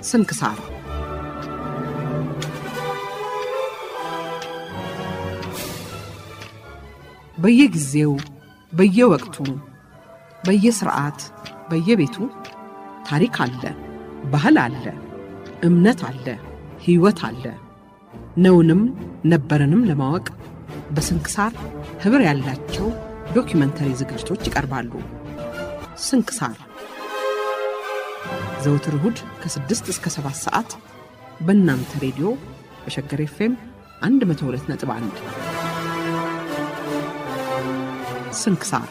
ስንክሳር በየጊዜው በየወቅቱ በየስርዓት በየቤቱ ታሪክ አለ፣ ባህል አለ፣ እምነት አለ፣ ሕይወት አለ። ነውንም ነበረንም ለማወቅ በስንክሳር ኅብር ያላቸው ዶኪመንተሪ ዝግጅቶች ይቀርባሉ። ስንክሳር ዘውትር እሁድ ከ6 እስከ 7 ሰዓት በእናንተ ሬዲዮ በሸገር ኤፍኤም 102.1 ስንክሳር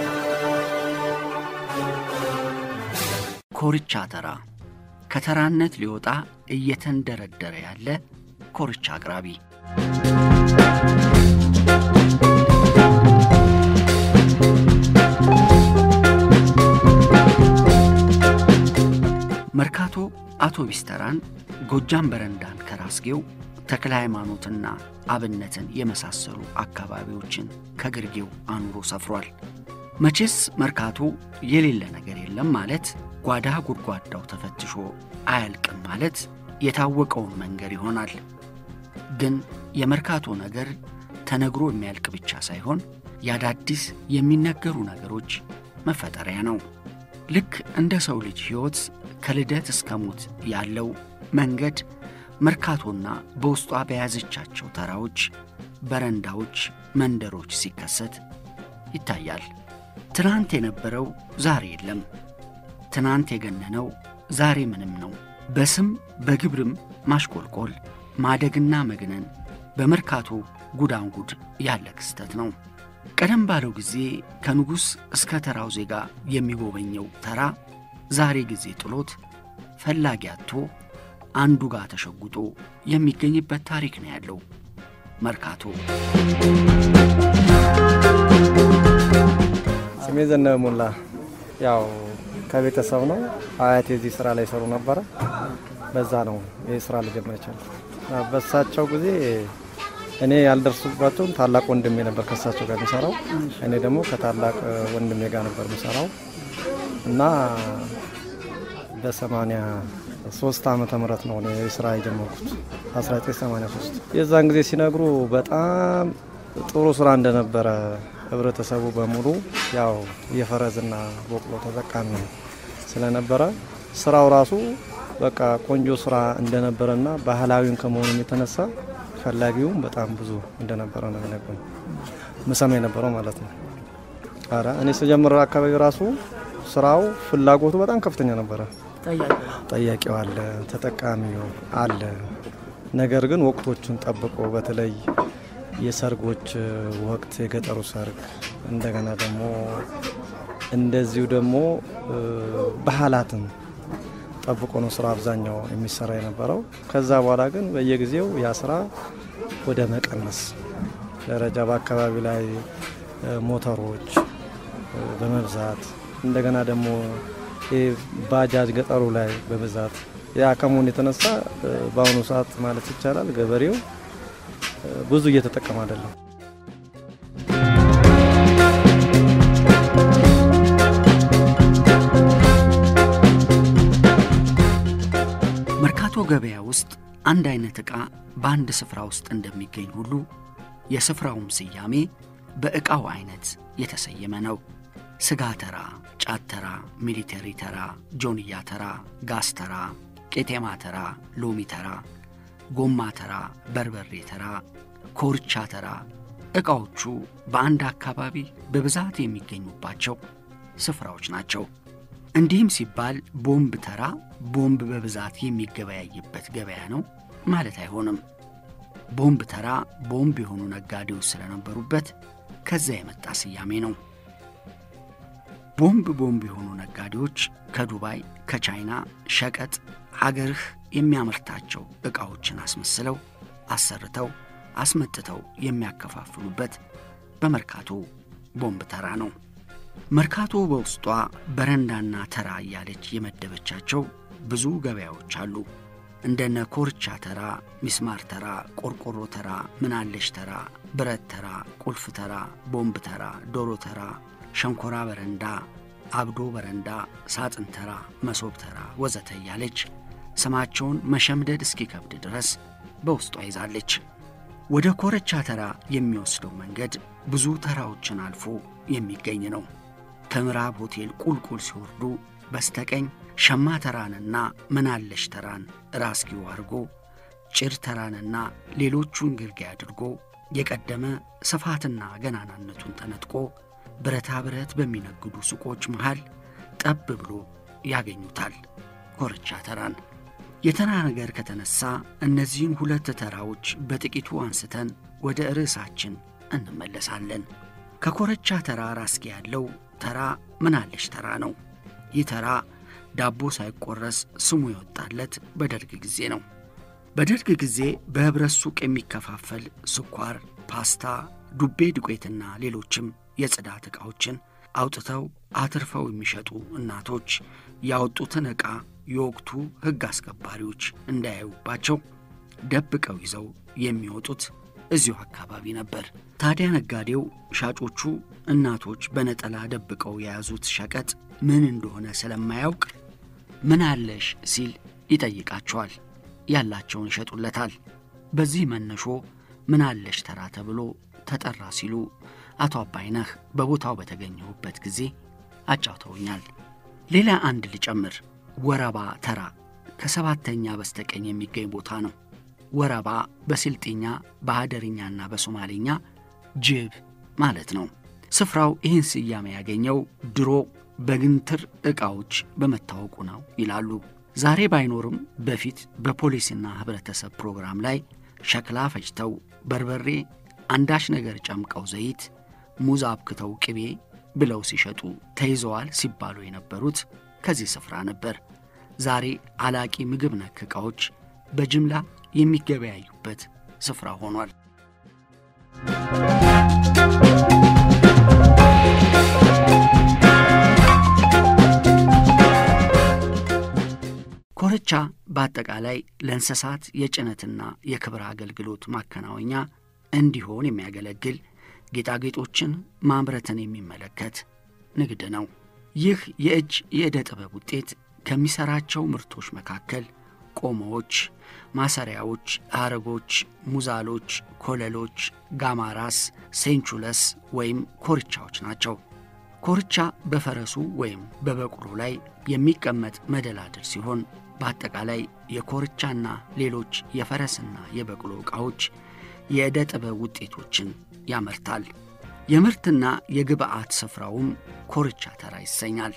ኮርቻ ተራ ከተራነት ሊወጣ እየተንደረደረ ያለ ኮርቻ አቅራቢ መርካቶ አውቶቢስ ተራን፣ ጎጃም በረንዳን ከራስጌው ተክለ ሃይማኖትና አብነትን የመሳሰሉ አካባቢዎችን ከግርጌው አኑሮ ሰፍሯል። መቼስ መርካቶ የሌለ ነገር የለም ማለት ጓዳ ጉድጓዳው ተፈትሾ አያልቅም ማለት የታወቀውን መንገድ ይሆናል። ግን የመርካቶ ነገር ተነግሮ የሚያልቅ ብቻ ሳይሆን የአዳዲስ የሚነገሩ ነገሮች መፈጠሪያ ነው። ልክ እንደ ሰው ልጅ ሕይወት ከልደት እስከ ሞት ያለው መንገድ መርካቶና በውስጧ በያዘቻቸው ተራዎች፣ በረንዳዎች፣ መንደሮች ሲከሰት ይታያል። ትናንት የነበረው ዛሬ የለም። ትናንት የገነነው ዛሬ ምንም ነው። በስም በግብርም ማሽቆልቆል ማደግና መግነን በመርካቶ ጉዳንጉድ ያለ ክስተት ነው። ቀደም ባለው ጊዜ ከንጉሥ እስከ ተራው ዜጋ የሚጎበኘው ተራ ዛሬ ጊዜ ጥሎት ፈላጊ አጥቶ አንዱ ጋር ተሸጉጦ የሚገኝበት ታሪክ ነው ያለው መርካቶ። ስሜ ዘነበ ሞላ። ያው ከቤተሰብ ነው። አያቴ እዚህ ስራ ላይ ሰሩ ነበረ። በዛ ነው ይህ ስራ ልጀምር የቻልኩት። በሳቸው ጊዜ እኔ ያልደርሱባቸውን ታላቅ ወንድሜ ነበር ከሳቸው ጋር የሚሰራው። እኔ ደግሞ ከታላቅ ወንድሜ ጋር ነበር የሚሰራው እና በሰማንያ ሶስት ዓመተ ምህረት ነው እኔ ስራ የጀመርኩት 1983 የዛን ጊዜ ሲነግሩ በጣም ጥሩ ስራ እንደነበረ ህብረተሰቡ በሙሉ ያው የፈረስና በቅሎ ተጠቃሚ ስለነበረ ስራው ራሱ በቃ ቆንጆ ስራ እንደነበረና ባህላዊን ከመሆኑም የተነሳ ፈላጊውም በጣም ብዙ እንደነበረ ነው የሚነግሩኝ። ምሰማ የነበረው ማለት ነው። ኧረ እኔ ስጀምር አካባቢ ራሱ ስራው ፍላጎቱ በጣም ከፍተኛ ነበረ። ጠያቂው አለ፣ ተጠቃሚው አለ። ነገር ግን ወቅቶቹን ጠብቆ በተለይ የሰርጎች ወቅት የገጠሩ ሰርግ፣ እንደገና ደግሞ እንደዚሁ ደግሞ ባህላትን ጠብቆ ነው ስራ አብዛኛው የሚሰራ የነበረው። ከዛ በኋላ ግን በየጊዜው ያ ስራ ወደ መቀነስ ደረጃ በአካባቢ ላይ ሞተሮች በመብዛት እንደገና ደግሞ ባጃጅ ገጠሩ ላይ በብዛት ያ ከመሆኑ የተነሳ በአሁኑ ሰዓት ማለት ይቻላል ገበሬው ብዙ እየተጠቀመ አይደለም። መርካቶ ገበያ ውስጥ አንድ አይነት ዕቃ በአንድ ስፍራ ውስጥ እንደሚገኝ ሁሉ የስፍራውም ስያሜ በዕቃው አይነት የተሰየመ ነው። ስጋ ተራ፣ ጫት ተራ፣ ሚሊተሪ ተራ፣ ጆንያ ተራ፣ ጋዝ ተራ፣ ቄጤማ ተራ፣ ሎሚ ተራ፣ ጎማ ተራ፣ በርበሬ ተራ፣ ኮርቻ ተራ ዕቃዎቹ በአንድ አካባቢ በብዛት የሚገኙባቸው ስፍራዎች ናቸው። እንዲህም ሲባል ቦምብ ተራ ቦምብ በብዛት የሚገበያይበት ገበያ ነው ማለት አይሆንም። ቦምብ ተራ ቦምብ የሆኑ ነጋዴዎች ስለነበሩበት ከዛ የመጣ ስያሜ ነው። ቦምብ ቦምብ የሆኑ ነጋዴዎች ከዱባይ ከቻይና ሸቀጥ ሀገርህ የሚያመርታቸው ዕቃዎችን አስመስለው አሰርተው አስመጥተው የሚያከፋፍሉበት በመርካቶ ቦምብ ተራ ነው። መርካቶ በውስጧ በረንዳና ተራ እያለች የመደበቻቸው ብዙ ገበያዎች አሉ። እንደነ ኮርቻ ተራ፣ ሚስማር ተራ፣ ቆርቆሮ ተራ፣ ምናለሽ ተራ፣ ብረት ተራ፣ ቁልፍ ተራ፣ ቦምብ ተራ፣ ዶሮ ተራ፣ ሸንኮራ በረንዳ፣ አብዶ በረንዳ፣ ሳጥን ተራ፣ መሶብ ተራ ወዘተ እያለች ስማቸውን መሸምደድ እስኪከብድ ድረስ በውስጧ ይዛለች። ወደ ኮረቻ ተራ የሚወስደው መንገድ ብዙ ተራዎችን አልፎ የሚገኝ ነው። ከምዕራብ ሆቴል ቁልቁል ሲወርዱ በስተቀኝ ሸማ ተራንና ምናለሽ ተራን ራስጌው አድርጎ ጭድ ተራንና ሌሎቹን ግርጌ አድርጎ የቀደመ ስፋትና ገናናነቱን ተነጥቆ ብረታ ብረት በሚነግዱ ሱቆች መሃል ጠብ ብሎ ያገኙታል ኮረቻ ተራን። የተራ ነገር ከተነሳ እነዚህን ሁለት ተራዎች በጥቂቱ አንስተን ወደ ርዕሳችን እንመለሳለን። ከኮረቻ ተራ ራስጌ ያለው ተራ ምናለሽ ተራ ነው። ይህ ተራ ዳቦ ሳይቆረስ ስሙ የወጣለት በደርግ ጊዜ ነው። በደርግ ጊዜ በኅብረት ሱቅ የሚከፋፈል ስኳር፣ ፓስታ፣ ዱቤ ዱቄትና ሌሎችም የጽዳት ዕቃዎችን አውጥተው አትርፈው የሚሸጡ እናቶች ያወጡትን ዕቃ የወቅቱ ሕግ አስከባሪዎች እንዳያዩባቸው ደብቀው ይዘው የሚወጡት እዚሁ አካባቢ ነበር። ታዲያ ነጋዴው ሻጮቹ እናቶች በነጠላ ደብቀው የያዙት ሸቀጥ ምን እንደሆነ ስለማያውቅ ምን አለሽ ሲል ይጠይቃቸዋል። ያላቸውን ይሸጡለታል። በዚህ መነሾ ምን አለሽ ተራ ተብሎ ተጠራ ሲሉ አቶ አባይነህ በቦታው በተገኘሁበት ጊዜ አጫውተውኛል። ሌላ አንድ ልጨምር። ወረባ ተራ ከሰባተኛ በስተቀኝ የሚገኝ ቦታ ነው። ወረባ በስልጤኛ በሀደርኛና በሶማሌኛ ጅብ ማለት ነው። ስፍራው ይህን ስያሜ ያገኘው ድሮ በግንትር ዕቃዎች በመታወቁ ነው ይላሉ። ዛሬ ባይኖርም በፊት በፖሊስና ኅብረተሰብ ፕሮግራም ላይ ሸክላ ፈጭተው በርበሬ፣ አንዳች ነገር ጨምቀው ዘይት፣ ሙዝ አብክተው ቅቤ ብለው ሲሸጡ ተይዘዋል ሲባሉ የነበሩት ከዚህ ስፍራ ነበር። ዛሬ አላቂ ምግብ ነክ ዕቃዎች በጅምላ የሚገበያዩበት ስፍራ ሆኗል። ኮረቻ በአጠቃላይ ለእንስሳት የጭነትና የክብር አገልግሎት ማከናወኛ እንዲሆን የሚያገለግል ጌጣጌጦችን ማምረትን የሚመለከት ንግድ ነው። ይህ የእጅ የዕደ ጥበብ ውጤት ከሚሠራቸው ምርቶች መካከል ቆሞዎች፣ ማሰሪያዎች፣ ሐረጎች፣ ሙዛሎች፣ ኮለሎች፣ ጋማራስ፣ ሴንቹለስ ወይም ኮርቻዎች ናቸው። ኮርቻ በፈረሱ ወይም በበቅሎ ላይ የሚቀመጥ መደላድል ሲሆን በአጠቃላይ የኮርቻና ሌሎች የፈረስና የበቅሎ ዕቃዎች የዕደ ጥበብ ውጤቶችን ያመርታል። የምርትና የግብዓት ስፍራውም ኮርቻ ተራ ይሰኛል።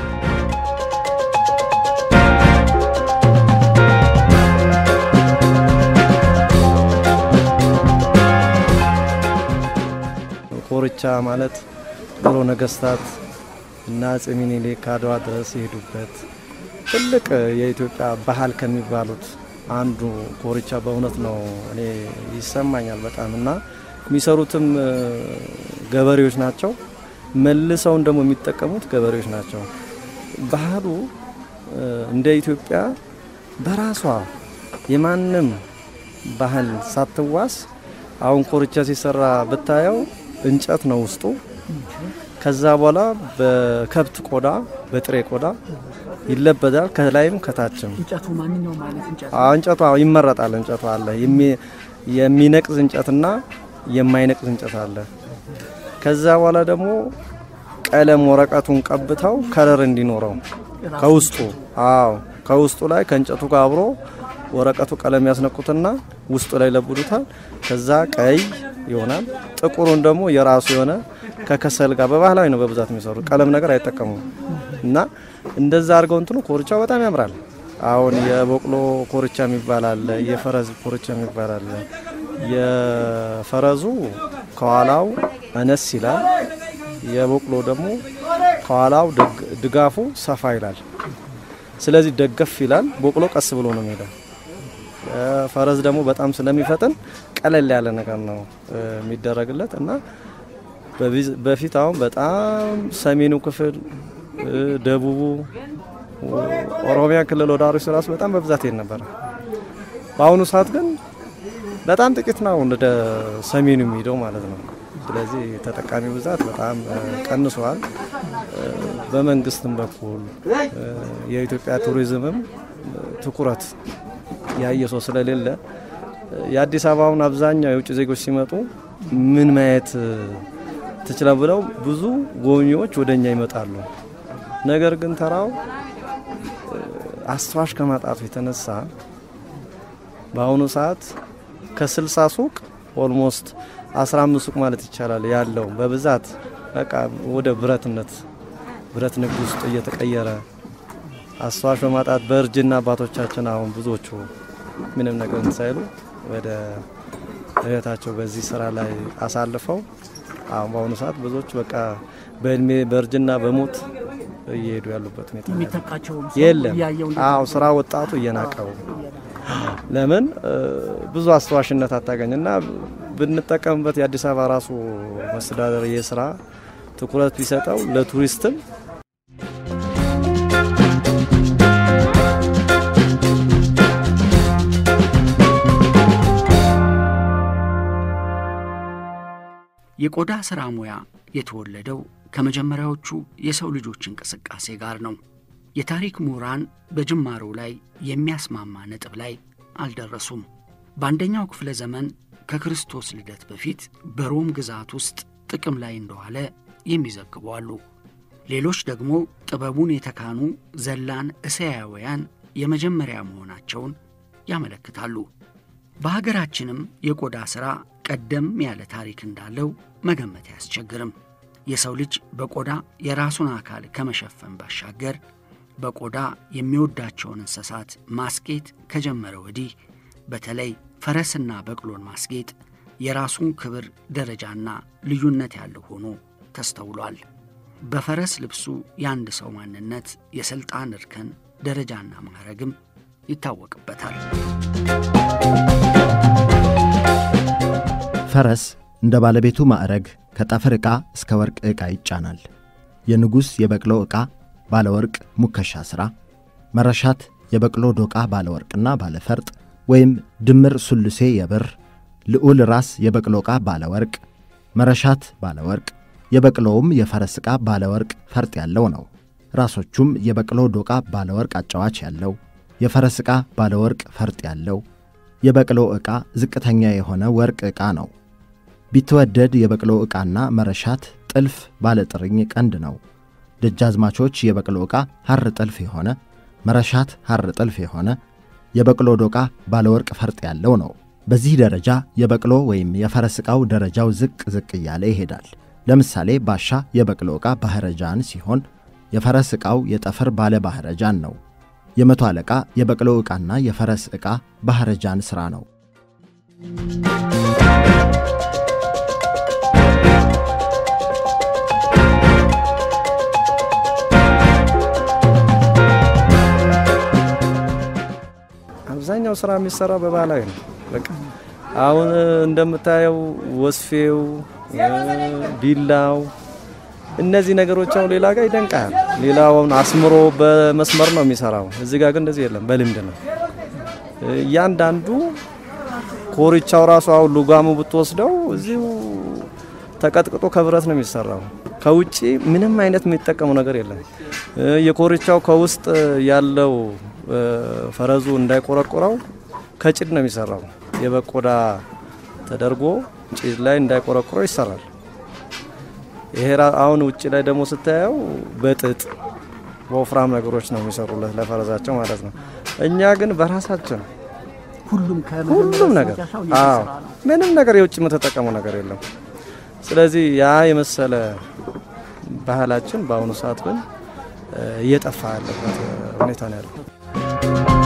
ኮርቻ ማለት ድሮ ነገስታት እና አፄ ሚኒሊክ አድዋ ድረስ የሄዱበት ትልቅ የኢትዮጵያ ባህል ከሚባሉት አንዱ ኮርቻ በእውነት ነው። እኔ ይሰማኛል በጣም እና የሚሰሩትም ገበሬዎች ናቸው። መልሰውን ደግሞ የሚጠቀሙት ገበሬዎች ናቸው። ባህሉ እንደ ኢትዮጵያ በራሷ የማንም ባህል ሳትዋስ አሁን ኮርቻ ሲሰራ ብታየው እንጨት ነው ውስጡ። ከዛ በኋላ በከብት ቆዳ በጥሬ ቆዳ ይለበዳል፣ ከላይም ከታችም። እንጨቱ ማንኛውም አይነት እንጨት እንጨቱ ይመረጣል። እንጨቱ አለ የሚነቅዝ እንጨትና የማይነቅዝ እንጨት አለ። ከዛ በኋላ ደግሞ ቀለም ወረቀቱን ቀብተው ከለር እንዲኖረው ከውስጡ አዎ ከውስጡ ላይ ከእንጨቱ ጋር አብሮ ወረቀቱ ቀለም ያስነቁትና ውስጡ ላይ ለብዱታል። ከዛ ቀይ ይሆናል። ጥቁሩን ደግሞ የራሱ የሆነ ከከሰል ጋር በባህላዊ ነው በብዛት የሚሰሩት ቀለም ነገር አይጠቀሙም። እና እንደዛ አድርገው እንትኑ ኮርቻው በጣም ያምራል። አሁን የበቅሎ ኮርቻ የሚባል አለ፣ የፈረስ ኮርቻ የሚባል አለ። የፈረዙ ከኋላው አነስ ይላል። የበቅሎ ደግሞ ከኋላው ድጋፉ ሰፋ ይላል። ስለዚህ ደገፍ ይላል። በቅሎ ቀስ ብሎ ነው የሚሄደው። ፈረስ ደግሞ በጣም ስለሚፈጥን ቀለል ያለ ነገር ነው የሚደረግለት እና በፊት አሁን በጣም ሰሜኑ ክፍል ደቡቡ፣ ኦሮሚያ ክልል ወደ አርሲ ራሱ በጣም በብዛት ይሄድ ነበረ። በአሁኑ ሰዓት ግን በጣም ጥቂት ነው ወደ ሰሜኑ የሚሄደው ማለት ነው። ስለዚህ ተጠቃሚ ብዛት በጣም ቀንሷል። በመንግስትም በኩል የኢትዮጵያ ቱሪዝምም ትኩረት ያየ ሰው ስለሌለ የአዲስ አበባውን አብዛኛው የውጭ ዜጎች ሲመጡ ምን ማየት ትችላል ብለው ብዙ ጎብኚዎች ወደ እኛ ይመጣሉ። ነገር ግን ተራው አስተዋሽ ከማጣቱ የተነሳ በአሁኑ ሰዓት ከስልሳ ሱቅ ኦልሞስት 15 ሱቅ ማለት ይቻላል ያለው በብዛት በቃ ወደ ብረትነት ብረት ንግድ ውስጥ እየተቀየረ አስተዋሽ በማጣት በእርጅና አባቶቻችን አሁን ብዙዎቹ ምንም ነገር ሳይሉ ወደ ህይወታቸው በዚህ ስራ ላይ አሳልፈው አሁን በአሁኑ ሰዓት ብዙዎች በቃ በእድሜ በእርጅና በሞት እየሄዱ ያሉበት ሁኔታ የሚተካቸው የለም። አዎ ስራ ወጣቱ እየናቀው ለምን ብዙ አስተዋሽነት አታገኝ እና ብንጠቀምበት የአዲስ አበባ ራሱ መስተዳደር የስራ ትኩረት ቢሰጠው ለቱሪስትም የቆዳ ሥራ ሙያ የተወለደው ከመጀመሪያዎቹ የሰው ልጆች እንቅስቃሴ ጋር ነው። የታሪክ ምሁራን በጅማሮው ላይ የሚያስማማ ነጥብ ላይ አልደረሱም። በአንደኛው ክፍለ ዘመን ከክርስቶስ ልደት በፊት በሮም ግዛት ውስጥ ጥቅም ላይ እንደዋለ የሚዘግቡ አሉ። ሌሎች ደግሞ ጥበቡን የተካኑ ዘላን እስያውያን የመጀመሪያ መሆናቸውን ያመለክታሉ። በሀገራችንም የቆዳ ሥራ ቀደም ያለ ታሪክ እንዳለው መገመት አያስቸግርም። የሰው ልጅ በቆዳ የራሱን አካል ከመሸፈን ባሻገር በቆዳ የሚወዳቸውን እንስሳት ማስጌጥ ከጀመረ ወዲህ በተለይ ፈረስና በቅሎን ማስጌጥ የራሱን ክብር ደረጃና ልዩነት ያለው ሆኖ ተስተውሏል። በፈረስ ልብሱ የአንድ ሰው ማንነት፣ የሥልጣን እርከን፣ ደረጃና ማዕረግም ይታወቅበታል። ፈረስ እንደ ባለቤቱ ማዕረግ ከጠፍር ዕቃ እስከ ወርቅ ዕቃ ይጫናል። የንጉሥ የበቅሎ ዕቃ ባለ ወርቅ ሙከሻ ሥራ፣ መረሻት የበቅሎ ዶቃ ባለ ወርቅና ባለ ፈርጥ ወይም ድምር ሱልሴ የብር፣ ልዑል ራስ የበቅሎ ዕቃ ባለ ወርቅ፣ መረሻት ባለ ወርቅ፣ የበቅሎውም የፈረስ ዕቃ ባለ ወርቅ ፈርጥ ያለው ነው። ራሶቹም የበቅሎ ዶቃ ባለ ወርቅ አጫዋች ያለው፣ የፈረስ ዕቃ ባለ ወርቅ ፈርጥ ያለው፣ የበቅሎ ዕቃ ዝቅተኛ የሆነ ወርቅ ዕቃ ነው። ቢትወደድ የበቅሎ ዕቃና መረሻት ጥልፍ ባለ ጥርኝ ቀንድ ነው። ደጃዝማቾች የበቅሎ ዕቃ ሐር ጥልፍ የሆነ መረሻት ሐር ጥልፍ የሆነ የበቅሎ ዶቃ ባለ ወርቅ ፈርጥ ያለው ነው። በዚህ ደረጃ የበቅሎ ወይም የፈረስ ዕቃው ደረጃው ዝቅ ዝቅ እያለ ይሄዳል። ለምሳሌ ባሻ የበቅሎ ዕቃ ባሕረጃን ሲሆን የፈረስ ዕቃው የጠፍር ባለ ባሕረጃን ነው። የመቶ አለቃ የበቅሎ ዕቃና የፈረስ ዕቃ ባሕረጃን ሥራ ነው። አብዛኛው ስራ የሚሰራው በባህላዊ ነው። በቃ አሁን እንደምታየው ወስፌው፣ ቢላው እነዚህ ነገሮች አሁን ሌላ ጋር ይደንቃል። ሌላውን አስምሮ በመስመር ነው የሚሰራው። እዚህ ጋር ግን እንደዚህ የለም፣ በልምድ ነው። እያንዳንዱ ኮርቻው ራሱ አሁን ሉጋሙ ብትወስደው እዚሁ ተቀጥቅጦ ከብረት ነው የሚሰራው። ከውጭ ምንም አይነት የሚጠቀሙ ነገር የለም። የኮርቻው ከውስጥ ያለው ፈረዙ እንዳይቆረቆረው ከጭድ ነው የሚሰራው። የበቆዳ ተደርጎ ጭድ ላይ እንዳይቆረቆረው ይሰራል። ይሄ አሁን ውጭ ላይ ደግሞ ስታየው በጥጥ በወፍራም ነገሮች ነው የሚሰሩለት ለፈረዛቸው ማለት ነው። እኛ ግን በራሳችን ሁሉም ሁሉም ነገር አዎ፣ ምንም ነገር የውጭ የምትጠቀመው ነገር የለም። ስለዚህ ያ የመሰለ ባህላችን በአሁኑ ሰዓት ግን እየጠፋ ያለበት ሁኔታ ነው ያለው።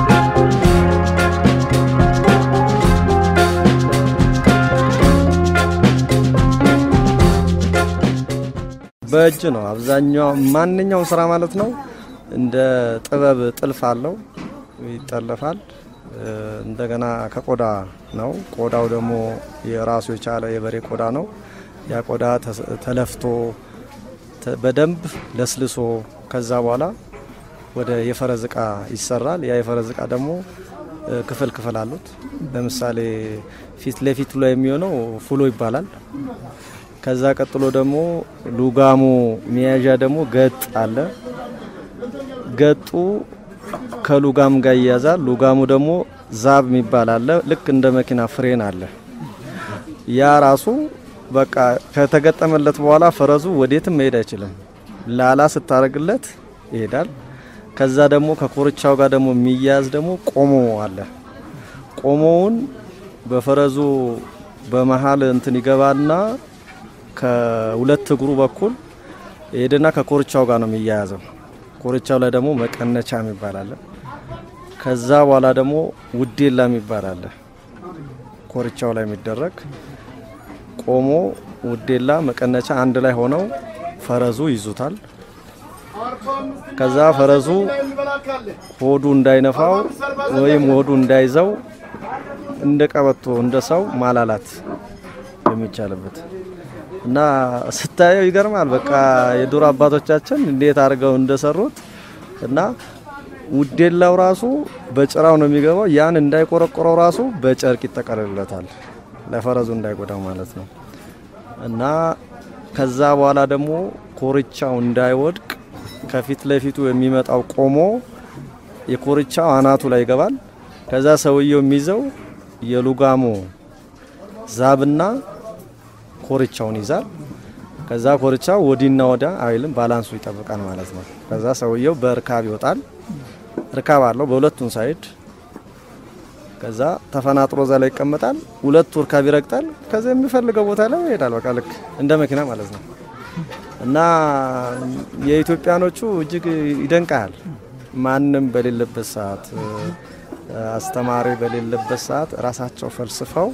በእጅ ነው አብዛኛው ማንኛውም ስራ ማለት ነው። እንደ ጥበብ ጥልፍ አለው ይጠለፋል። እንደገና ከቆዳ ነው። ቆዳው ደግሞ የራሱ የቻለ የበሬ ቆዳ ነው። ያ ቆዳ ተለፍቶ በደንብ ለስልሶ ከዛ በኋላ ወደ የፈረዝ እቃ ይሰራል። ያ የፈረዝ እቃ ደግሞ ክፍል ክፍል አሉት። ለምሳሌ ፊት ለፊቱ ላይ የሚሆነው ፉሎ ይባላል። ከዛ ቀጥሎ ደግሞ ሉጋሙ መያዣ ደግሞ ገጥ አለ። ገጡ ከሉጋም ጋር ይያዛል። ሉጋሙ ደግሞ ዛብ የሚባል አለ። ልክ እንደ መኪና ፍሬን አለ። ያ ራሱ በቃ ከተገጠመለት በኋላ ፈረሱ ወዴትም መሄድ አይችልም። ላላ ስታደርግለት ይሄዳል። ከዛ ደግሞ ከኮርቻው ጋር ደግሞ የሚያያዝ ደግሞ ቆሞ አለ። ቆሞውን በፈረሱ በመሀል እንትን ይገባና ከሁለት እግሩ በኩል ሄድና ከኮርቻው ጋር ነው የሚያያዘው። ኮርቻው ላይ ደግሞ መቀነቻ የሚባል አለ። ከዛ በኋላ ደግሞ ውዴላ የሚባል አለ። ኮርቻው ላይ የሚደረግ ቆሞ ውዴላ መቀነቻ አንድ ላይ ሆነው ፈረሱ ይዙታል። ከዛ ፈረሱ ሆዱ እንዳይነፋው ወይም ሆዱ እንዳይዘው እንደ ቀበቶ እንደ ሰው ማላላት የሚቻልበት እና ስታየው ይገርማል። በቃ የዱር አባቶቻችን እንዴት አድርገው እንደሰሩት እና ውዴላው ራሱ በጭራው ነው የሚገባው። ያን እንዳይቆረቆረው ራሱ በጨርቅ ይጠቀልለታል፣ ለፈረሱ እንዳይጎዳው ማለት ነው። እና ከዛ በኋላ ደግሞ ኮርቻው እንዳይወድቅ ከፊት ለፊቱ የሚመጣው ቆሞ የኮርቻው አናቱ ላይ ይገባል። ከዛ ሰውየው የሚይዘው የሉጋሞ ዛብና ኮርቻውን ይዛል። ከዛ ኮርቻው ወዲና ወዳ አይልም፣ ባላንሱ ይጠብቃል ማለት ነው። ከዛ ሰውየው በእርካብ ይወጣል። እርካብ አለው በሁለቱም ሳይድ። ከዛ ተፈናጥሮ እዛ ላይ ይቀመጣል። ሁለቱ እርካብ ይረግጣል። ከዛ የሚፈልገው ቦታ ላይ ይሄዳል። በቃ ልክ እንደ መኪና ማለት ነው። እና የኢትዮጵያኖቹ እጅግ ይደንቃል። ማንም በሌለበት ሰዓት፣ አስተማሪ በሌለበት ሰዓት ራሳቸው ፈልስፈው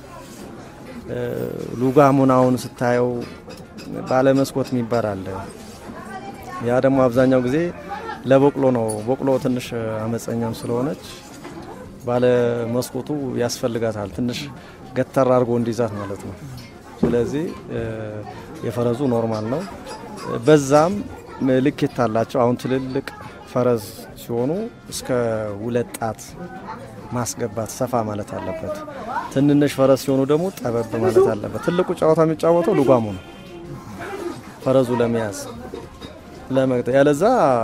ሉጋሙን አሁን ስታየው ባለመስኮት የሚባል አለ። ያ ደግሞ አብዛኛው ጊዜ ለበቅሎ ነው። በቅሎ ትንሽ አመፀኛም ስለሆነች ባለ መስኮቱ ያስፈልጋታል። ትንሽ ገተር አድርጎ እንዲይዛት ማለት ነው። ስለዚህ የፈረሱ ኖርማል ነው። በዛም ልኬት አላቸው። አሁን ትልልቅ ፈረስ ሲሆኑ እስከ ሁለት ጣት ማስገባት ሰፋ ማለት አለበት። ትንንሽ ፈረስ ሲሆኑ ደግሞ ጠበብ ማለት አለበት። ትልቁ ጨዋታ የሚጫወተው ሉጋሙ ነው፣ ፈረሱ ለመያዝ ለመግጠ ያለዛ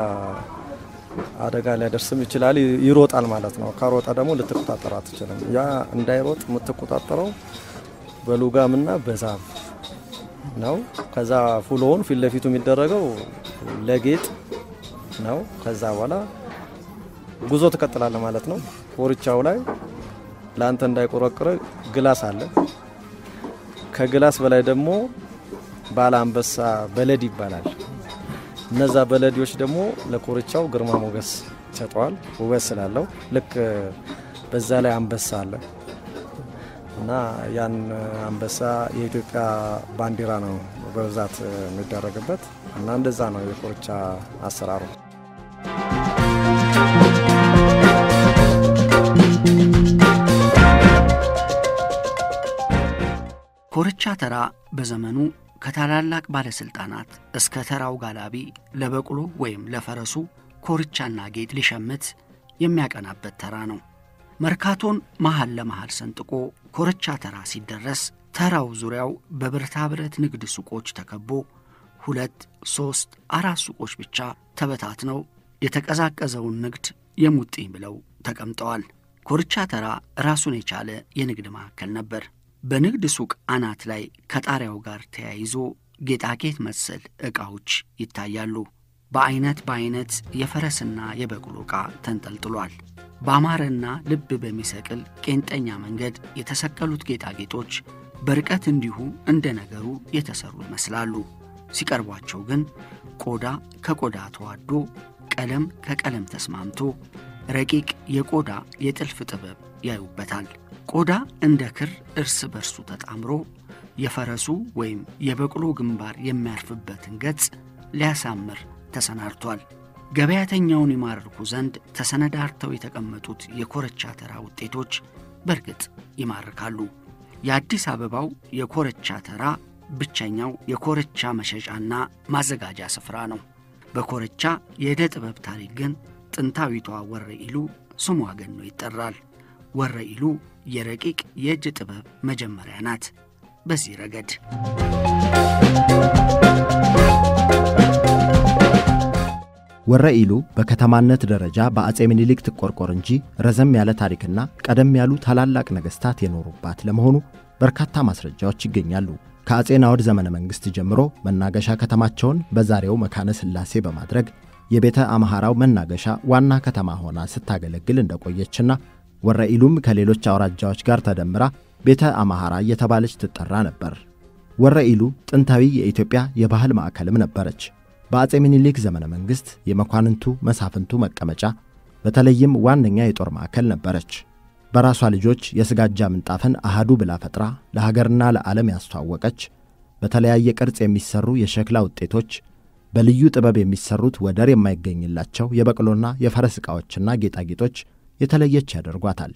አደጋ ሊያደርስም ይችላል። ይሮጣል ማለት ነው። ከሮጠ ደግሞ ልትቆጣጠር አትችልም። ያ እንዳይሮጥ የምትቆጣጠረው በሉጋምና በዛብ ነው። ከዛ ፉሎውን ፊት ለፊቱ የሚደረገው ለጌጥ ነው። ከዛ በኋላ ጉዞ ትቀጥላለ ማለት ነው። ኮርቻው ላይ ለአንተ እንዳይቆረቅረ ግላስ አለ። ከግላስ በላይ ደግሞ ባለ አንበሳ በለድ ይባላል። እነዛ በለዲዎች ደግሞ ለኮርቻው ግርማ ሞገስ ይሰጠዋል፣ ውበት ስላለው። ልክ በዛ ላይ አንበሳ አለ እና ያን አንበሳ የኢትዮጵያ ባንዲራ ነው በብዛት የሚደረግበት እና እንደዛ ነው የኮርቻ አሰራሩ። ኮርቻ ተራ በዘመኑ ከታላላቅ ባለሥልጣናት እስከ ተራው ጋላቢ ለበቅሎ ወይም ለፈረሱ ኮርቻና ጌጥ ሊሸምት የሚያቀናበት ተራ ነው። መርካቶን መሃል ለመሃል ሰንጥቆ ኮርቻ ተራ ሲደረስ ተራው ዙሪያው በብረታ ብረት ንግድ ሱቆች ተከቦ ሁለት ሦስት አራት ሱቆች ብቻ ተበታትነው የተቀዛቀዘውን ንግድ የሙጥኝ ብለው ተቀምጠዋል። ኮርቻ ተራ ራሱን የቻለ የንግድ ማዕከል ነበር። በንግድ ሱቅ አናት ላይ ከጣሪያው ጋር ተያይዞ ጌጣጌጥ መሰል ዕቃዎች ይታያሉ። በዐይነት በዐይነት የፈረስና የበቅሎ ዕቃ ተንጠልጥሏል። በአማረና ልብ በሚሰቅል ቄንጠኛ መንገድ የተሰቀሉት ጌጣጌጦች በርቀት እንዲሁ እንደ ነገሩ የተሠሩ ይመስላሉ። ሲቀርቧቸው ግን ቆዳ ከቆዳ ተዋዶ ቀለም ከቀለም ተስማምቶ ረቂቅ የቆዳ የጥልፍ ጥበብ ያዩበታል። ቆዳ እንደ ክር እርስ በርሱ ተጣምሮ የፈረሱ ወይም የበቅሎ ግንባር የሚያርፍበትን ገጽ ሊያሳምር ተሰናድቷል። ገበያተኛውን ይማርኩ ዘንድ ተሰነዳርተው የተቀመጡት የኮረቻ ተራ ውጤቶች በእርግጥ ይማርካሉ። የአዲስ አበባው የኮረቻ ተራ ብቸኛው የኮረቻ መሸጫና ማዘጋጃ ስፍራ ነው። በኮረቻ የዕደ ጥበብ ታሪክ ግን ጥንታዊቷ ወረኢሉ ስሟ ገኖ ይጠራል። ወረኢሉ የረቂቅ የእጅ ጥበብ መጀመሪያ ናት። በዚህ ረገድ ወረ ኢሉ በከተማነት ደረጃ በአጼ ምኒልክ ትቆርቆር እንጂ ረዘም ያለ ታሪክና ቀደም ያሉ ታላላቅ ነገሥታት የኖሩባት ለመሆኑ በርካታ ማስረጃዎች ይገኛሉ። ከአጼ ናዖድ ዘመነ መንግሥት ጀምሮ መናገሻ ከተማቸውን በዛሬው መካነ ሥላሴ በማድረግ የቤተ አምሐራው መናገሻ ዋና ከተማ ሆና ስታገለግል እንደቆየችና ወረ ኢሉም ከሌሎች አውራጃዎች ጋር ተደምራ ቤተ አምሐራ እየተባለች ትጠራ ነበር። ወረ ኢሉ ጥንታዊ የኢትዮጵያ የባህል ማዕከልም ነበረች። በአጼ ምኒልክ ዘመነ መንግሥት የመኳንንቱ መሳፍንቱ መቀመጫ፣ በተለይም ዋነኛ የጦር ማዕከል ነበረች። በራሷ ልጆች የስጋጃ ምንጣፍን አሃዱ ብላ ፈጥራ ለሀገርና ለዓለም ያስተዋወቀች፣ በተለያየ ቅርጽ የሚሰሩ የሸክላ ውጤቶች፣ በልዩ ጥበብ የሚሰሩት ወደር የማይገኝላቸው የበቅሎና የፈረስ ዕቃዎችና ጌጣጌጦች የተለየች ያደርጓታል።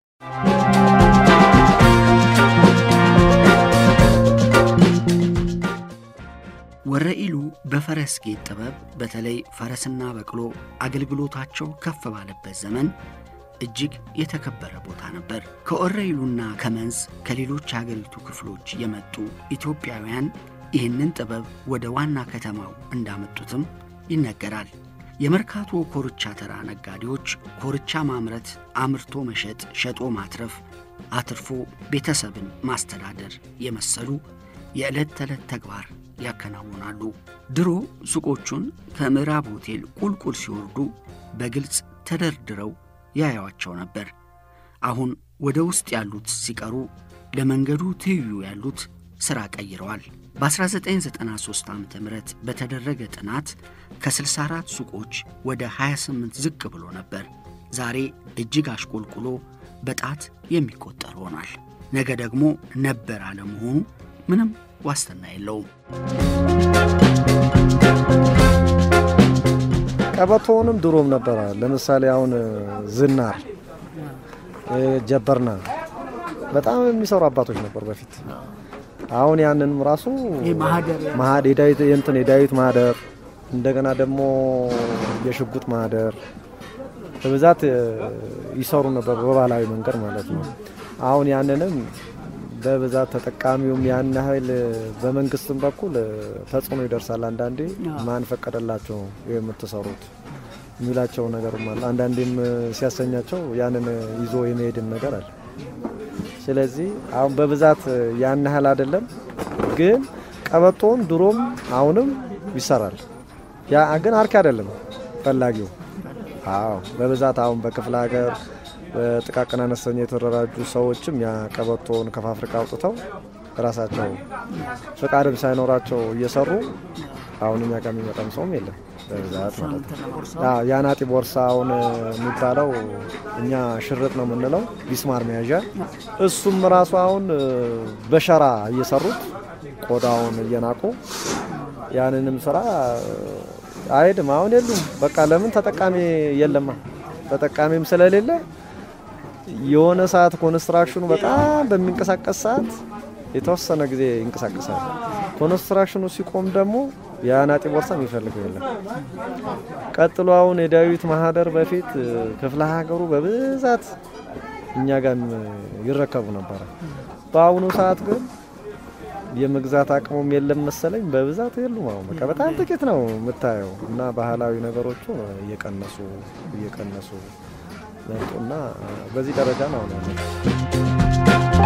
ወረ ኢሉ በፈረስ ጌጥ ጥበብ በተለይ ፈረስና በቅሎ አገልግሎታቸው ከፍ ባለበት ዘመን እጅግ የተከበረ ቦታ ነበር። ከወረ ኢሉና ከመንዝ ከሌሎች የአገሪቱ ክፍሎች የመጡ ኢትዮጵያውያን ይህንን ጥበብ ወደ ዋና ከተማው እንዳመጡትም ይነገራል። የመርካቶ ኮርቻ ተራ ነጋዴዎች ኮርቻ ማምረት፣ አምርቶ መሸጥ፣ ሸጦ ማትረፍ፣ አትርፎ ቤተሰብን ማስተዳደር የመሰሉ የዕለት ተዕለት ተግባር ያከናውናሉ። ድሮ ሱቆቹን ከምዕራብ ሆቴል ቁልቁል ሲወርዱ በግልጽ ተደርድረው ያዩዋቸው ነበር። አሁን ወደ ውስጥ ያሉት ሲቀሩ ለመንገዱ ትይዩ ያሉት ሥራ ቀይረዋል። በ1993 ዓ ም በተደረገ ጥናት ከ64 ሱቆች ወደ 28 ዝቅ ብሎ ነበር። ዛሬ እጅግ አሽቆልቁሎ በጣት የሚቆጠር ሆኗል። ነገ ደግሞ ነበር አለመሆኑ ምንም ዋስትና የለውም። ቀበቶውንም ድሮም ነበረ። ለምሳሌ አሁን ዝናር፣ ጀበርና በጣም የሚሰሩ አባቶች ነበሩ በፊት። አሁን ያንንም ራሱ ማህደር የዳዊት የእንትን የዳዊት ማህደር እንደገና ደግሞ የሽጉጥ ማህደር በብዛት ይሰሩ ነበር በባህላዊ መንገድ ማለት ነው። አሁን ያንንም በብዛት ተጠቃሚውም ያን ያህል በመንግስትም በኩል ተጽዕኖ ይደርሳል። አንዳንዴ ማን ፈቀደላቸው የምትሰሩት የሚላቸው ነገርም አለ። አንዳንዴም ሲያሰኛቸው ያንን ይዞ የመሄድም ነገር አለ። ስለዚህ አሁን በብዛት ያን ያህል አይደለም፣ ግን ቀበቶውን ድሮም አሁንም ይሰራል። ያ ግን አርኪ አይደለም ፈላጊው። አዎ በብዛት አሁን በክፍለ ሀገር በጥቃቅን አነስተኛ የተደራጁ ሰዎችም ያ ቀበቶውን ከፋብሪካ አውጥተው ራሳቸው ፍቃድም ሳይኖራቸው እየሰሩ አሁን እኛ ጋር የሚመጣም ሰውም የለም በብዛት ማለት ነው። የአናጢ ቦርሳ አሁን የሚባለው እኛ ሽርጥ ነው የምንለው ቢስማር መያዣ፣ እሱም ራሱ አሁን በሸራ እየሰሩት ቆዳውን እየናቁ ያንንም ስራ አይሄድም። አሁን የሉም። በቃ ለምን ተጠቃሚ የለማ ተጠቃሚም ስለሌለ የሆነ ሰዓት ኮንስትራክሽኑ በጣም በሚንቀሳቀስ ሰዓት የተወሰነ ጊዜ ይንቀሳቀሳል። ኮንስትራክሽኑ ሲቆም ደግሞ የአናጢ ቦርሳ የሚፈልገው የለም። ቀጥሎ አሁን የዳዊት ማህደር በፊት ክፍለ ሀገሩ በብዛት እኛ ጋር ይረከቡ ነበረ። በአሁኑ ሰዓት ግን የመግዛት አቅሙም የለም መሰለኝ። በብዛት የሉም። አሁን በቃ በጣም ጥቂት ነው የምታየው እና ባህላዊ ነገሮቹ እየቀነሱ እየቀነሱ መጡና በዚህ ደረጃ ነው አሁን ያለው።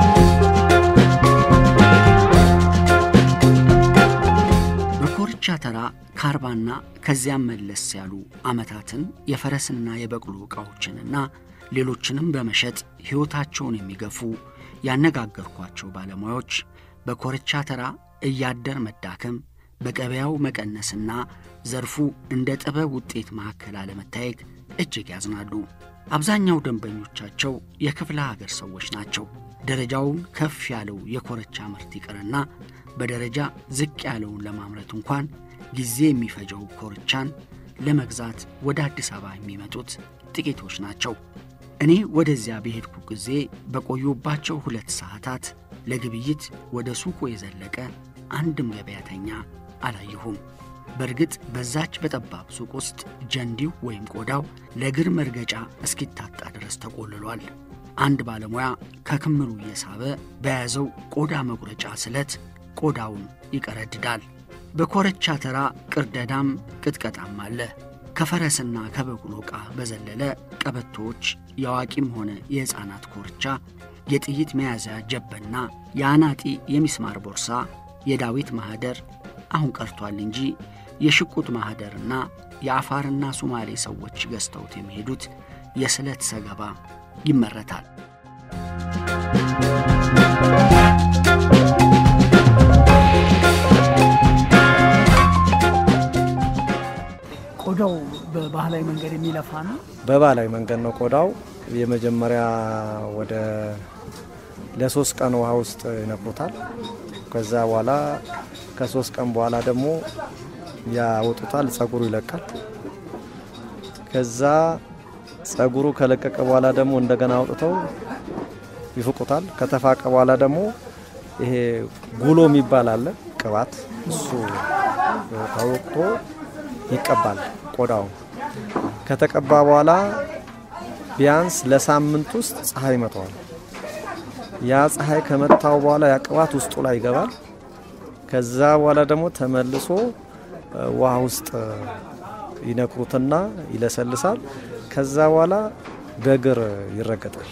በኮርቻ ተራ ከአርባና ከዚያም መለስ ያሉ ዓመታትን የፈረስና የበቅሎ ዕቃዎችንና ሌሎችንም በመሸጥ ሕይወታቸውን የሚገፉ ያነጋገርኳቸው ባለሙያዎች በኮርቻ ተራ እያደር መዳከም፣ በገበያው መቀነስና ዘርፉ እንደ ጥበብ ውጤት ማዕከል አለመታየት እጅግ ያዝናሉ። አብዛኛው ደንበኞቻቸው የክፍለ ሀገር ሰዎች ናቸው። ደረጃውን ከፍ ያለው የኮርቻ ምርት ይቅርና በደረጃ ዝቅ ያለውን ለማምረት እንኳን ጊዜ የሚፈጀው ኮርቻን ለመግዛት ወደ አዲስ አበባ የሚመጡት ጥቂቶች ናቸው። እኔ ወደዚያ በሄድኩ ጊዜ በቆዩባቸው ሁለት ሰዓታት ለግብይት ወደ ሱቁ የዘለቀ አንድም ገበያተኛ አላየሁም። በእርግጥ በዛች በጠባብ ሱቅ ውስጥ ጀንዲው ወይም ቆዳው ለእግር መርገጫ እስኪታጣ ድረስ ተቆልሏል። አንድ ባለሙያ ከክምሩ እየሳበ በያዘው ቆዳ መቁረጫ ስለት ቆዳውን ይቀረድዳል። በኮረቻ ተራ ቅርደዳም ቅጥቀጣም አለ። ከፈረስና ከበቅሎ ዕቃ በዘለለ ቀበቶዎች፣ የአዋቂም ሆነ የሕፃናት ኮርቻ፣ የጥይት መያዣ ጀበና፣ የአናጢ የሚስማር ቦርሳ፣ የዳዊት ማኅደር አሁን ቀርቷል እንጂ የሽቁጥ ማኅደርና የአፋርና ሶማሌ ሰዎች ገዝተውት የሚሄዱት የስለት ሰገባ ይመረታል። ቆዳው በባህላዊ መንገድ የሚለፋ ነው። በባህላዊ መንገድ ነው ቆዳው። የመጀመሪያ ወደ ለሶስት ቀን ውሃ ውስጥ ይነክሩታል። ከዛ በኋላ ከሶስት ቀን በኋላ ደግሞ ያወጡታል። ጸጉሩ ይለቃል። ከዛ ጸጉሩ ከለቀቀ በኋላ ደግሞ እንደገና አውጥተው ይፍቁታል። ከተፋቀ በኋላ ደግሞ ይሄ ጉሎ የሚባል አለ ቅባት፣ እሱ ተወቅቶ ይቀባል። ቆዳው ከተቀባ በኋላ ቢያንስ ለሳምንት ውስጥ ፀሐይ ይመታዋል። ያ ፀሐይ ከመታው በኋላ ያ ቅባት ውስጡ ላይ ይገባል። ከዛ በኋላ ደግሞ ተመልሶ ውሃ ውስጥ ይነክሩትና ይለሰልሳል። ከዛ በኋላ በእግር ይረገጣል።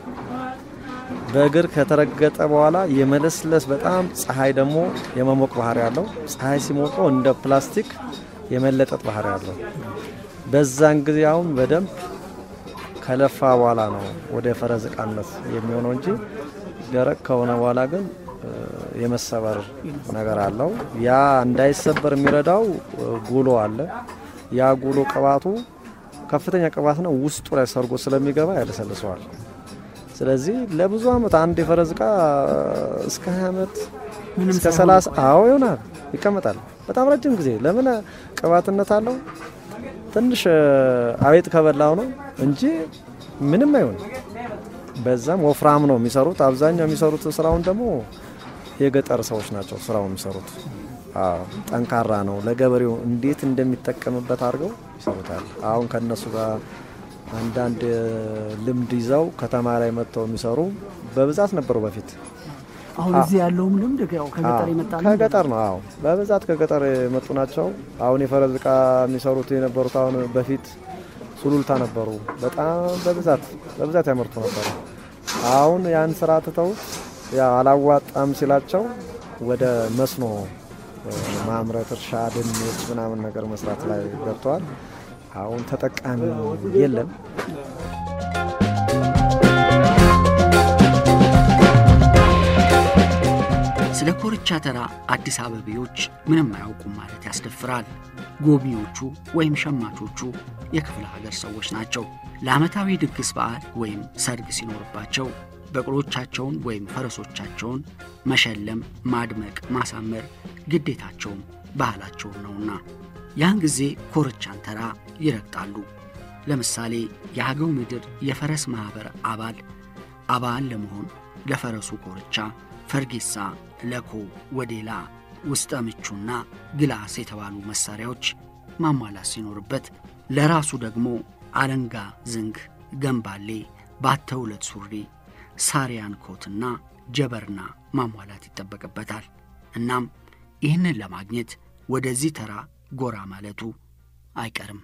በእግር ከተረገጠ በኋላ የመለስለስ በጣም ፀሐይ ደግሞ የመሞቅ ባህሪ ያለው ፀሐይ ሲሞቀው እንደ ፕላስቲክ የመለጠጥ ባህሪ ያለው በዛን ጊዜ አሁን በደንብ ከለፋ በኋላ ነው ወደ ፈረስ ዕቃነት የሚሆነው እንጂ ደረቅ ከሆነ በኋላ ግን የመሰበር ነገር አለው። ያ እንዳይሰበር የሚረዳው ጉሎ አለ። ያ ጉሎ ቅባቱ ከፍተኛ ቅባት ነው። ውስጡ ላይ ሰርጎ ስለሚገባ ያለሰልሰዋል። ስለዚህ ለብዙ ዓመት አንድ የፈረስ ዕቃ እስከ 20 ዓመት እስከ 30 አዎ ይሆናል ይቀመጣል። በጣም ረጅም ጊዜ ለምን ቅባትነት አለው። ትንሽ አቤት ከበላው ነው እንጂ ምንም አይሆንም። በዛም ወፍራም ነው የሚሰሩት። አብዛኛው የሚሰሩት ስራውን ደግሞ የገጠር ሰዎች ናቸው ስራውን የሚሰሩት። አዎ ጠንካራ ነው። ለገበሬው እንዴት እንደሚጠቀምበት አድርገው ይሰሩታል። አሁን ከነሱ ጋር አንዳንድ ልምድ ይዘው ከተማ ላይ መጥተው የሚሰሩ በብዛት ነበሩ በፊት። አሁን እዚህ ያለውም ልምድ ያው ከገጠር የመጣ ልምድ ከገጠር ነው። አዎ በብዛት ከገጠር የመጡ ናቸው። አሁን የፈረስ ዕቃ የሚሰሩት የነበሩት አሁን በፊት ሱሉልታ ነበሩ። በጣም በብዛት በብዛት ያመርቱ ነበሩ። አሁን ያን ስራ ትተው ያው አላዋጣም ሲላቸው ወደ መስኖ ማምረት፣ እርሻ፣ ድንች ምናምን ነገር መስራት ላይ ገብተዋል። አሁን ተጠቃሚ የለም። ስለ ኮርቻ ተራ አዲስ አበቤዎች ምንም አያውቁም ማለት ያስደፍራል። ጎብኚዎቹ ወይም ሸማቾቹ የክፍለ ሀገር ሰዎች ናቸው። ለዓመታዊ ድግስ በዓል ወይም ሰርግ ሲኖርባቸው በቅሎቻቸውን ወይም ፈረሶቻቸውን መሸለም፣ ማድመቅ፣ ማሳመር ግዴታቸውም ባህላቸውም ነውና ያን ጊዜ ኮርቻን ተራ ይረግጣሉ። ለምሳሌ የአገው ምድር የፈረስ ማኅበር አባል አባል ለመሆን ለፈረሱ ኮርቻ ፈርጌሳ፣ ለኮ፣ ወዴላ፣ ውስጠ ምቹና ግላስ የተባሉ መሣሪያዎች ማሟላት ሲኖርበት ለራሱ ደግሞ አለንጋ፣ ዝንግ፣ ገንባሌ፣ ባተውለት ሱሪ፣ ሳሪያን ኮትና ጀበርና ማሟላት ይጠበቅበታል። እናም ይህንን ለማግኘት ወደዚህ ተራ ጎራ ማለቱ አይቀርም።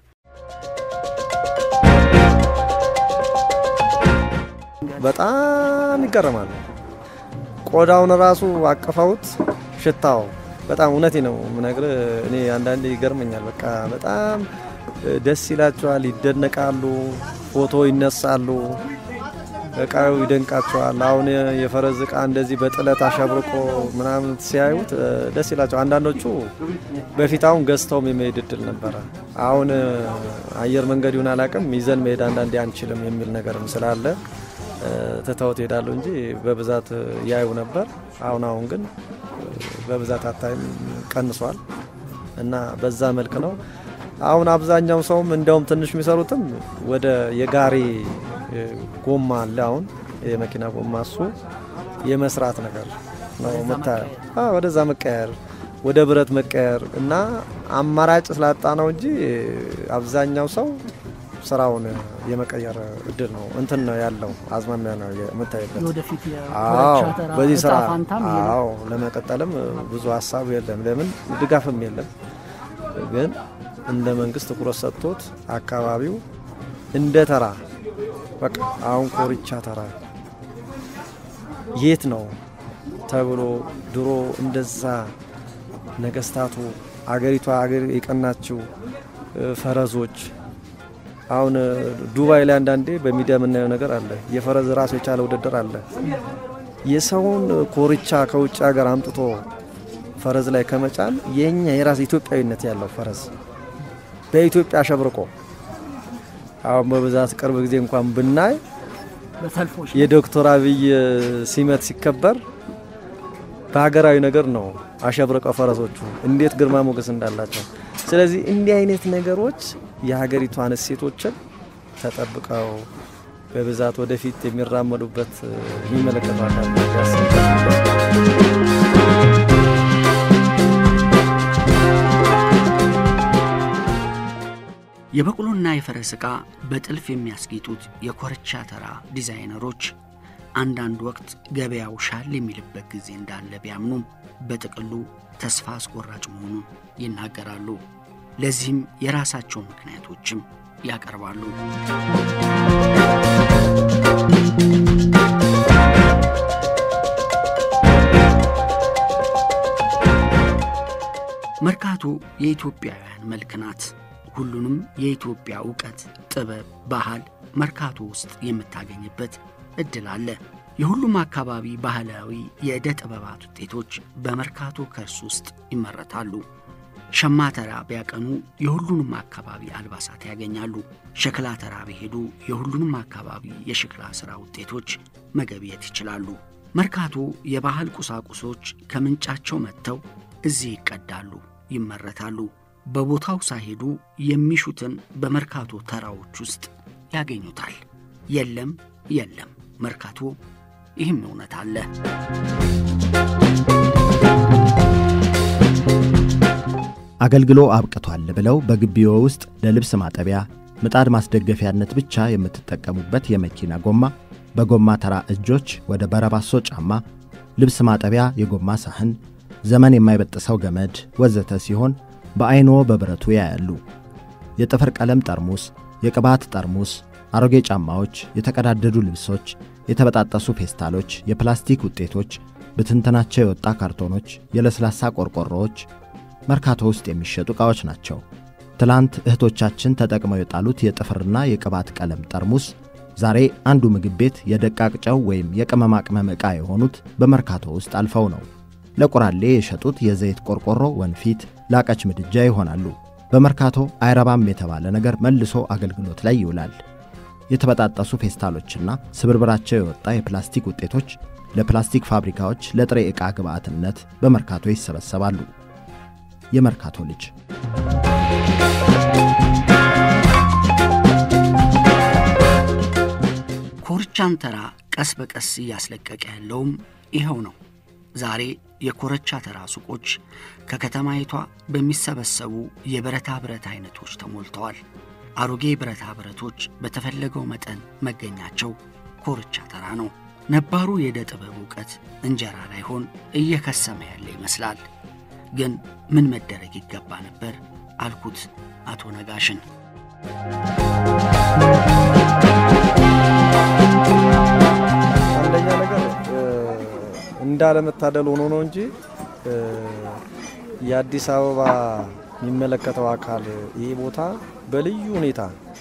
በጣም ይገረማሉ። ቆዳውን ራሱ አቅፈውት ሽታው በጣም እውነቴ ነው የምነግርህ። እኔ አንዳንዴ ይገርመኛል። በቃ በጣም ደስ ይላቸዋል፣ ይደነቃሉ፣ ፎቶ ይነሳሉ፣ እቃው ይደንቃቸዋል። አሁን የፈረስ እቃ እንደዚህ በጥለት አሸብርቆ ምናምን ሲያዩት ደስ ይላቸው። አንዳንዶቹ በፊት አሁን ገዝተውም የመሄድ እድል ነበረ። አሁን አየር መንገድ ይሁን አላውቅም፣ ይዘን መሄድ አንዳንዴ አንችልም የሚል ነገርም ስላለ ትተውት ይሄዳሉ እንጂ በብዛት ያዩ ነበር። አሁን አሁን ግን በብዛት አታይም፣ ቀንሷል እና በዛ መልክ ነው። አሁን አብዛኛው ሰውም እንዲያውም ትንሽ የሚሰሩትም ወደ የጋሪ ጎማ አለ። አሁን የመኪና ጎማ እሱ የመስራት ነገር ነው የምታየው። ወደዛ መቀየር፣ ወደ ብረት መቀየር እና አማራጭ ስላጣ ነው እንጂ አብዛኛው ሰው ስራውን የመቀየር እድል ነው እንትን ነው ያለው አዝማሚያ ነው የምታይበት። የወደፊት አዎ የኮረቻ ተራ በዚህ ስራ እጣ ፋንታም ይሄ ነው። አዎ ለመቀጠልም ብዙ ሀሳብ የለም። ለምን ድጋፍም የለም። ግን እንደ መንግስት ትኩረት ሰጥቶት አካባቢው እንደ ተራ በቃ አሁን ኮርቻ ተራ የት ነው ተብሎ ድሮ እንደዛ ነገስታቱ አገሪቷ አገር የቀናችው እ፣ ፈረዞች አሁን እ፣ ዱባይ ላይ አንዳንዴ በሚዲያ የምናየው ነገር አለ። የፈረዝ ራሱ የቻለ ውድድር አለ። የሰውን ኮርቻ ከውጭ ሀገር አምጥቶ ፈረዝ ላይ ከመጫን የኛ የራስ ኢትዮጵያዊነት ያለው ፈረዝ በኢትዮጵያ አሸብርቆ አሁን በብዛት ቅርብ ጊዜ እንኳን ብናይ በሰልፎች የዶክተር አብይ ሲመት ሲከበር በሀገራዊ ነገር ነው አሸብርቀው ፈረሶቹ እንዴት ግርማ ሞገስ እንዳላቸው። ስለዚህ እንዲህ አይነት ነገሮች የሀገሪቷን እሴቶችን ተጠብቀው በብዛት ወደፊት የሚራመዱበት የሚመለከቱ አካል ያስባል። የበቅሎና የፈረስ ዕቃ በጥልፍ የሚያስጌጡት የኮርቻ ተራ ዲዛይነሮች አንዳንድ ወቅት ገበያው ሻል የሚልበት ጊዜ እንዳለ ቢያምኑም በጥቅሉ ተስፋ አስቆራጭ መሆኑን ይናገራሉ። ለዚህም የራሳቸው ምክንያቶችም ያቀርባሉ። መርካቶ የኢትዮጵያውያን መልክ ናት። ሁሉንም የኢትዮጵያ እውቀት፣ ጥበብ፣ ባህል መርካቶ ውስጥ የምታገኝበት እድል አለ። የሁሉም አካባቢ ባህላዊ የዕደ ጥበባት ውጤቶች በመርካቶ ከርስ ውስጥ ይመረታሉ። ሸማ ተራ ቢያቀኑ የሁሉንም አካባቢ አልባሳት ያገኛሉ። ሸክላ ተራ ቢሄዱ የሁሉንም አካባቢ የሸክላ ሥራ ውጤቶች መገብየት ይችላሉ። መርካቶ የባህል ቁሳቁሶች ከምንጫቸው መጥተው እዚህ ይቀዳሉ፣ ይመረታሉ። በቦታው ሳይሄዱ የሚሹትን በመርካቶ ተራዎች ውስጥ ያገኙታል። የለም የለም መርካቶ ይህም እውነት አለ። አገልግሎ አብቅቷል ብለው በግቢዎ ውስጥ ለልብስ ማጠቢያ ምጣድ ማስደገፊያነት ብቻ የምትጠቀሙበት የመኪና ጎማ፣ በጎማ ተራ እጆች ወደ በረባሶ ጫማ፣ ልብስ ማጠቢያ የጎማ ሳህን፣ ዘመን የማይበጥሰው ገመድ ወዘተ ሲሆን በዐይንዎ በብረቱ ያያሉ። የጥፍር ቀለም ጠርሙስ፣ የቅባት ጠርሙስ፣ አሮጌ ጫማዎች፣ የተቀዳደዱ ልብሶች፣ የተበጣጠሱ ፌስታሎች፣ የፕላስቲክ ውጤቶች፣ ብትንትናቸው የወጣ ካርቶኖች፣ የለስላሳ ቆርቆሮዎች መርካቶ ውስጥ የሚሸጡ ዕቃዎች ናቸው። ትላንት እህቶቻችን ተጠቅመው የጣሉት የጥፍርና የቅባት ቀለም ጠርሙስ ዛሬ አንዱ ምግብ ቤት የደቃቅ ጨው ወይም የቅመማ ቅመም ዕቃ የሆኑት በመርካቶ ውስጥ አልፈው ነው። ለቁራሌ የሸጡት የዘይት ቆርቆሮ ወንፊት፣ ላቀች ምድጃ ይሆናሉ። በመርካቶ አይረባም የተባለ ነገር መልሶ አገልግሎት ላይ ይውላል። የተበጣጠሱ ፌስታሎችና ስብርብራቸው የወጣ የፕላስቲክ ውጤቶች ለፕላስቲክ ፋብሪካዎች ለጥሬ ዕቃ ግብዓትነት በመርካቶ ይሰበሰባሉ። የመርካቶ ልጅ ኮርቻን ተራ ቀስ በቀስ እያስለቀቀ ያለውም ይኸው ነው። ዛሬ የኮረቻ ተራ ሱቆች ከከተማይቷ በሚሰበሰቡ የብረታ ብረት አይነቶች ተሞልተዋል። አሮጌ ብረታ ብረቶች በተፈለገው መጠን መገኛቸው ኮርቻ ተራ ነው። ነባሩ የዕደ ጥበብ ዕውቀት እንጀራ ላይሆን እየከሰመ ያለ ይመስላል። ግን ምን መደረግ ይገባ ነበር አልኩት አቶ ነጋሽን። አንደኛ ነገር እንዳለመታደል ሆኖ ነው እንጂ የአዲስ አበባ የሚመለከተው አካል ይህ ቦታ በልዩ ሁኔታ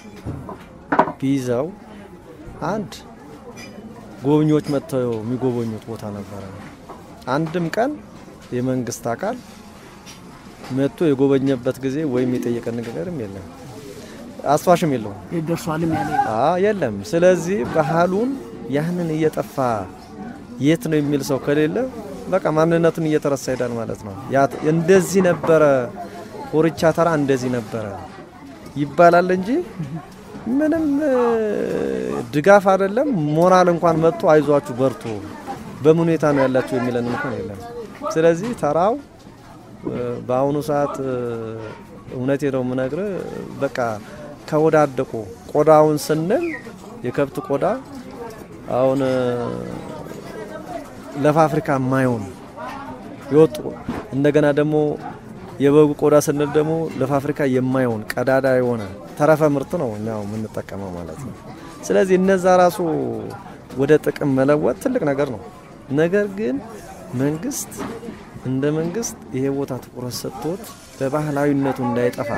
ቢይዘው አንድ ጎብኚዎች መጥተው የሚጎበኙት ቦታ ነበረ። አንድም ቀን የመንግስት አካል መጥቶ የጎበኘበት ጊዜ ወይም የጠየቀን ነገርም የለም፣ አስፋሽም የለውም ደርሷልም ያለ አ የለም። ስለዚህ ባህሉን ያህንን እየጠፋ የት ነው የሚል ሰው ከሌለ በቃ ማንነቱን እየተረሳ ሄዳል ማለት ነው። ያ እንደዚህ ነበረ ኮርቻ ተራ እንደዚህ ነበረ ይባላል እንጂ ምንም ድጋፍ አይደለም ሞራል እንኳን መጥቶ አይዟችሁ በርቱ በምን ሁኔታ ነው ያላችሁ የሚለን እንኳን የለም። ስለዚህ ተራው በአሁኑ ሰዓት እውነቴ ነው የምነግርህ፣ በቃ ከወዳደቁ ቆዳውን ስንል የከብት ቆዳ አሁን ለፋብሪካ የማይሆን የወጡ እንደገና ደግሞ የበጉ ቆዳ ስንል ደግሞ ለፋብሪካ የማይሆን ቀዳዳ የሆነ ተረፈ ምርት ነው እኛው የምንጠቀመው ማለት ነው። ስለዚህ እነዛ ራሱ ወደ ጥቅም መለወጥ ትልቅ ነገር ነው። ነገር ግን መንግስት እንደ መንግስት ይሄ ቦታ ትኩረት ሰጥቶት በባህላዊነቱ እንዳይጠፋ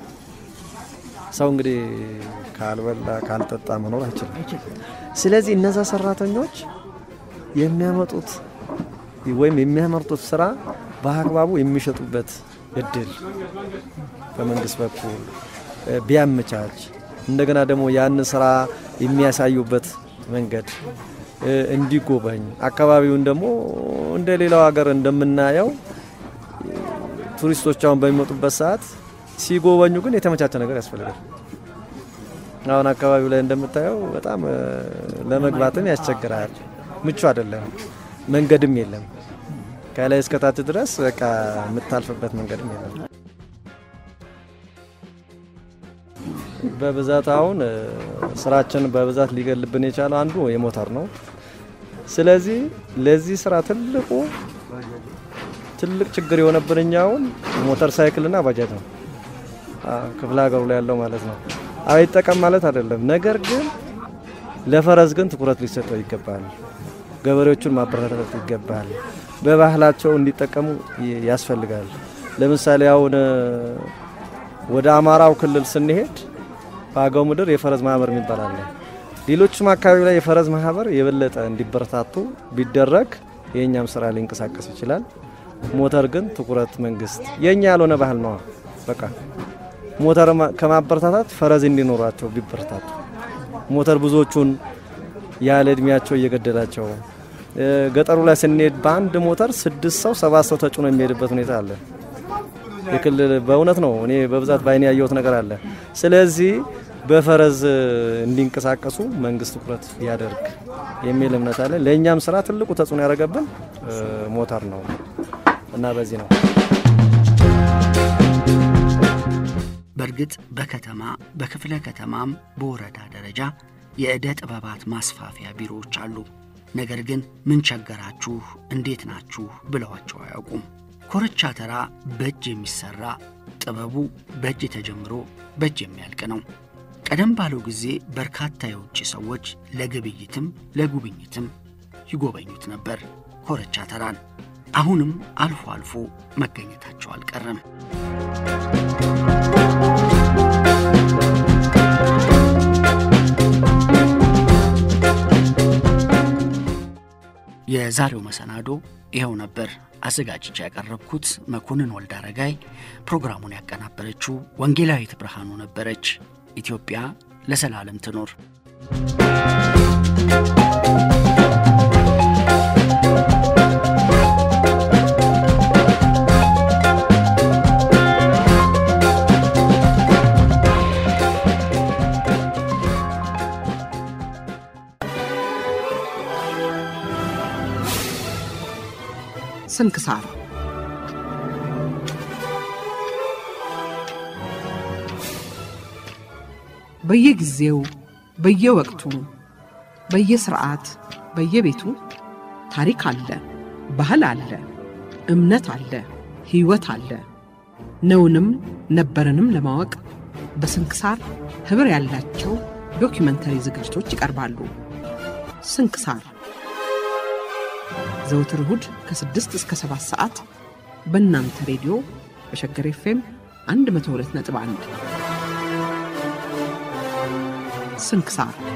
ሰው እንግዲህ ካልበላ ካልጠጣ መኖር አይችልም። ስለዚህ እነዛ ሰራተኞች የሚያመጡት ወይም የሚያመርቱት ስራ በአግባቡ የሚሸጡበት እድል በመንግስት በኩል ቢያመቻች፣ እንደገና ደግሞ ያን ስራ የሚያሳዩበት መንገድ እንዲጎበኝ፣ አካባቢውን ደግሞ እንደ ሌላው ሀገር እንደምናየው ቱሪስቶች አሁን በሚመጡበት ሰዓት ሲጎበኙ ግን የተመቻቸ ነገር ያስፈልጋል። አሁን አካባቢው ላይ እንደምታየው በጣም ለመግባትም ያስቸግራል። ምቹ አይደለም። መንገድም የለም። ከላይ እስከታች ድረስ በቃ የምታልፍበት መንገድም የለም። በብዛት አሁን ስራችን በብዛት ሊገልብን የቻለው አንዱ የሞተር ነው። ስለዚህ ለዚህ ስራ ትልቁ ትልቅ ችግር የሆነብን እኛውን ሞተር ሳይክልና ባጃጅ ነው። ክፍለ ሀገሩ ላይ ያለው ማለት ነው። አይጠቀም ማለት አይደለም። ነገር ግን ለፈረስ ግን ትኩረት ሊሰጠው ይገባል። ገበሬዎቹን ማበረታታት ይገባል። በባህላቸው እንዲጠቀሙ ያስፈልጋል። ለምሳሌ አሁን ወደ አማራው ክልል ስንሄድ በአገው ምድር የፈረስ ማህበር የሚባል አለ። ሌሎችም አካባቢ ላይ የፈረስ ማህበር የበለጠ እንዲበረታቱ ቢደረግ የእኛም ስራ ሊንቀሳቀስ ይችላል። ሞተር ግን ትኩረት መንግስት የእኛ ያልሆነ ባህል ነዋ። በቃ ሞተር ከማበረታታት ፈረስ እንዲኖራቸው ቢበረታቱ ሞተር ብዙዎቹን ያለ እድሜያቸው እየገደላቸው ገጠሩ ላይ ስንሄድ በአንድ ሞተር ስድስት ሰው ሰባት ሰው ተጭኖ የሚሄድበት ሁኔታ አለ። የክልል በእውነት ነው። እኔ በብዛት በአይኔ ያየሁት ነገር አለ። ስለዚህ በፈረስ እንዲንቀሳቀሱ መንግስት ትኩረት ያደርግ የሚል እምነት አለ። ለእኛም ስራ ትልቁ ተጽዕኖ ያደረገብን ሞተር ነው እና በዚህ ነው። በእርግጥ በከተማ በክፍለ ከተማም በወረዳ ደረጃ የዕደ ጥበባት ማስፋፊያ ቢሮዎች አሉ። ነገር ግን ምን ቸገራችሁ፣ እንዴት ናችሁ ብለዋቸው አያውቁም። ኮርቻ ተራ በእጅ የሚሠራ ጥበቡ በእጅ ተጀምሮ በእጅ የሚያልቅ ነው። ቀደም ባለው ጊዜ በርካታ የውጭ ሰዎች ለግብይትም ለጉብኝትም ይጎበኙት ነበር ኮርቻ ተራን። አሁንም አልፎ አልፎ መገኘታቸው አልቀረም። የዛሬው መሰናዶ ይኸው ነበር። አዘጋጅቼ ያቀረብኩት መኮንን ወልድ አረጋይ፣ ፕሮግራሙን ያቀናበረችው ወንጌላዊት ብርሃኑ ነበረች። ኢትዮጵያ ለዘላለም ትኖር። ስንክሳር በየጊዜው በየወቅቱ በየስርዓት በየቤቱ ታሪክ አለ፣ ባህል አለ፣ እምነት አለ፣ ሕይወት አለ። ነውንም ነበርንም ለማወቅ በስንክሳር ኅብር ያላቸው ዶኪመንተሪ ዝግጅቶች ይቀርባሉ። ስንክሳር ዘውትር እሁድ ከ6 እስከ 7 ሰዓት በእናንተ ሬዲዮ በሸገር ኤፍኤም 102.1 ስንክሳር